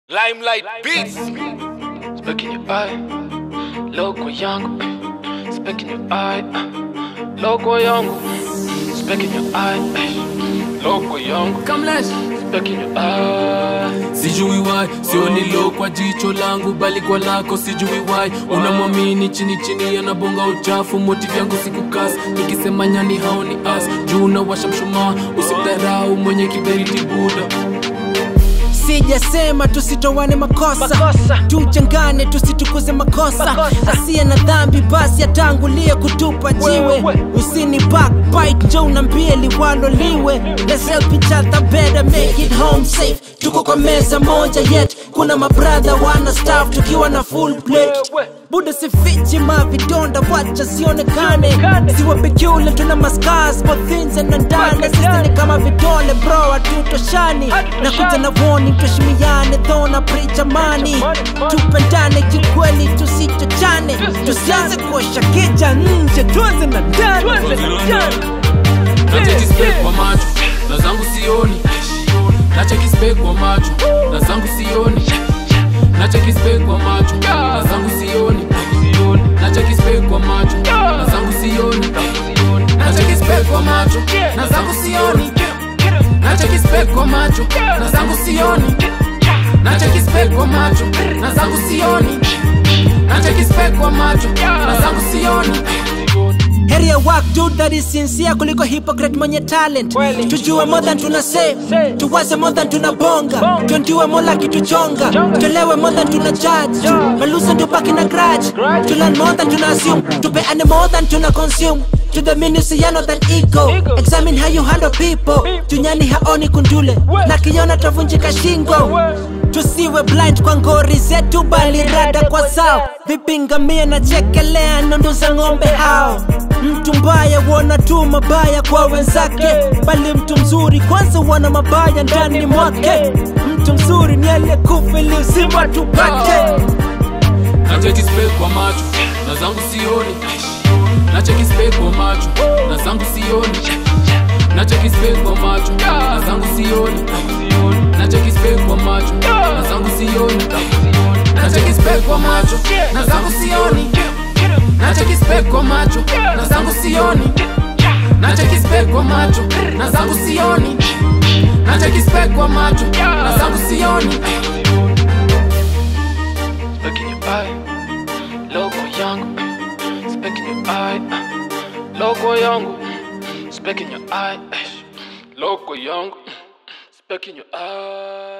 Limelight Beats. Speck in your eye, logo yangu. Speck in your eye, logo yangu. Speck in your eye, logo yangu. Kamlesh Speck in your eye. sijui why sioni lo kwa jicho langu bali kwa lako sijui why unamwamini chini chini anabonga uchafu moti vyangu sikukasi nikisema nyani haoni as juu unawasha mshumaa usimdharau mwenye kiberiti buda sijasema tusitowane makosa, Makosa. tuchangane tusitukuze makosa, Makosa. asiye na dhambi basi atangulie kutupa jiwe Wewe. usini backbite njo unambie liwalo liwe Let's help each other better make it home safe tuko kwa meza moja yet kuna mabradha wana staff tukiwa na full plate Wewe. buda sifichi mavidonda wacha sionekane Sionekane. siwa pekule tuna mascars both things and ndani Weka sisi ndani. ni kama vidole bro hatutoshani Hatutoshani. nakuja na warning tuheshimiane thona precha mani Money, money. tupendane kikweli tusichochane tusianze kuosha kicha nje tuanze na ndani nachekispek kwa macho na zangu sioni nachekispek kwa macho na zangu sioni nachekispek kwa macho na zangu sioni nachekispek kwa macho na zangu sioni nachekispek kwa macho na zangu sioni nachekispek kwa macho na zangu sioni nachekispek kwa macho na zangu sioni nachekispek kwa macho na zangu sioni heri ya work dude that is sincere kuliko hypocrite mwenye talent Kweli. tujue more than tuna say Say. tuwaze more than tuna bonga Bonga. tuendiwe mola kituchonga Chonga. tulewe more than tuna judge Judge. malusa tubaki na grudge Grudge. to learn more than tuna assume tupeane more than tuna consume to the minusiano than ego Ego. examine how you handle people tunyani haoni kundule We. na kiona tavunjika shingo We. tusiwe blind kwa ngori zetu bali rada kwa sao vipingamia na chekelea nundu za ng'ombe hao mtu mbaya wona tu mabaya kwa wenzake bali mtu mzuri kwanza wana mabaya ndani mwake mtu mzuri ni aliyekufa ili uzima tupate nachekispek kwa macho na zangu sioni nachekispek kwa macho na zangu sioni nachekispek kwa macho na zangu sioni nachekispek kwa macho na zangu sioni nachekispek kwa macho na zangu sioni nachekispek kwa macho na zangu sioni nachekispek kwa macho na zangu sioni nachekispek kwa macho na zangu sioni Speck in your eye, logo yangu. Speck in your eye, logo yangu. Speck in your eye, logo yangu. Speck in your eye.